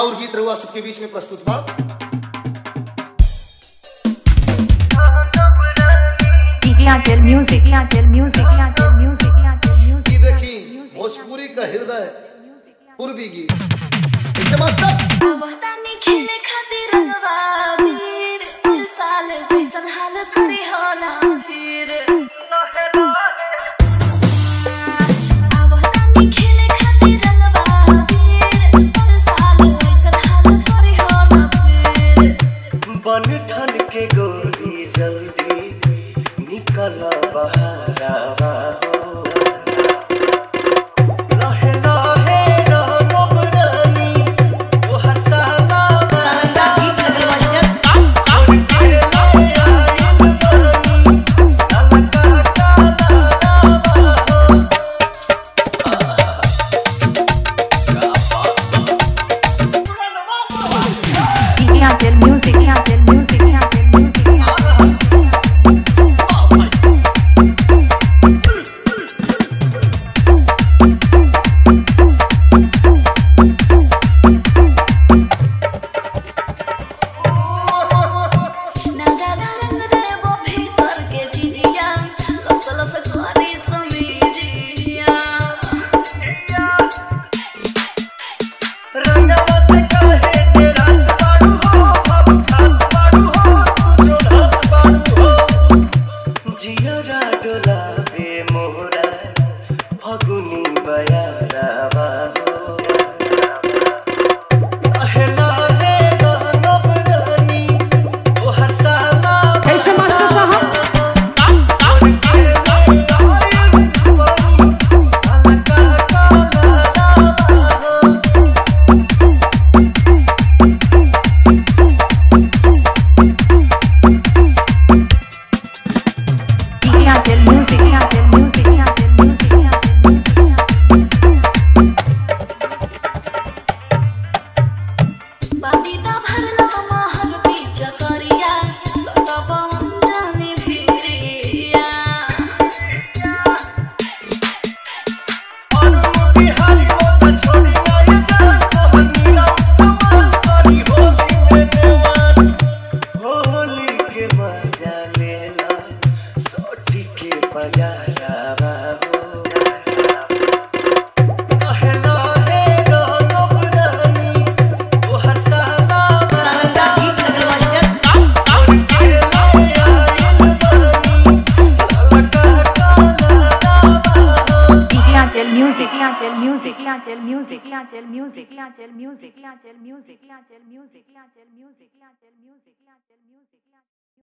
राउर गीत रहुआ सबके बीच में प्रस्तुत बा DJ Angel Music, Angel Music, Angel Music, Angel Music. ई देखी भोजपुरी का हृदय पूर्वी गीत इसे मास्टर वतानी खेले खातिर रंगवा वीर हर साल जैसन हाल करे हो ना फिर वतानी खेले खातिर रंगवा वीर हर साल जैसन हाल करे हो ना फिर बन ठन के गोरी जल्दी निकल बहारावा हो लहे लहे राम रानी ओ हसाला सरंगा गीत लगल master DJ Angel Music, Angel Music, Angel Music, Angel Music. ना जाना रंग देवो भीतर के जिजिया लस लस करी समीजिया रंगवा से कहे तेरा बाड़ू हो अब खास बाड़ू हो तू जो ढास बाड़ू हो जियरा डोलावे मोरा फगुनी बयारावा हो अहला रे गानब रानी ओ हसाला कैसे मास्टर साहब DJ Angel Music, Angel Music, Angel Music, Angel Music. बाबीता भरला महल बीच करिया सटा पवन जाने भिरिया होली के मजा लेला सोटी के बजारा हो अहला हे गानब रानी ओ हसाला सरंगा गीत लगल master DJ Angel Music, Angel Music, Angel Music, Angel Music, Angel Music, Angel Music, Angel Music, Angel Music, Angel Music, Angel Music.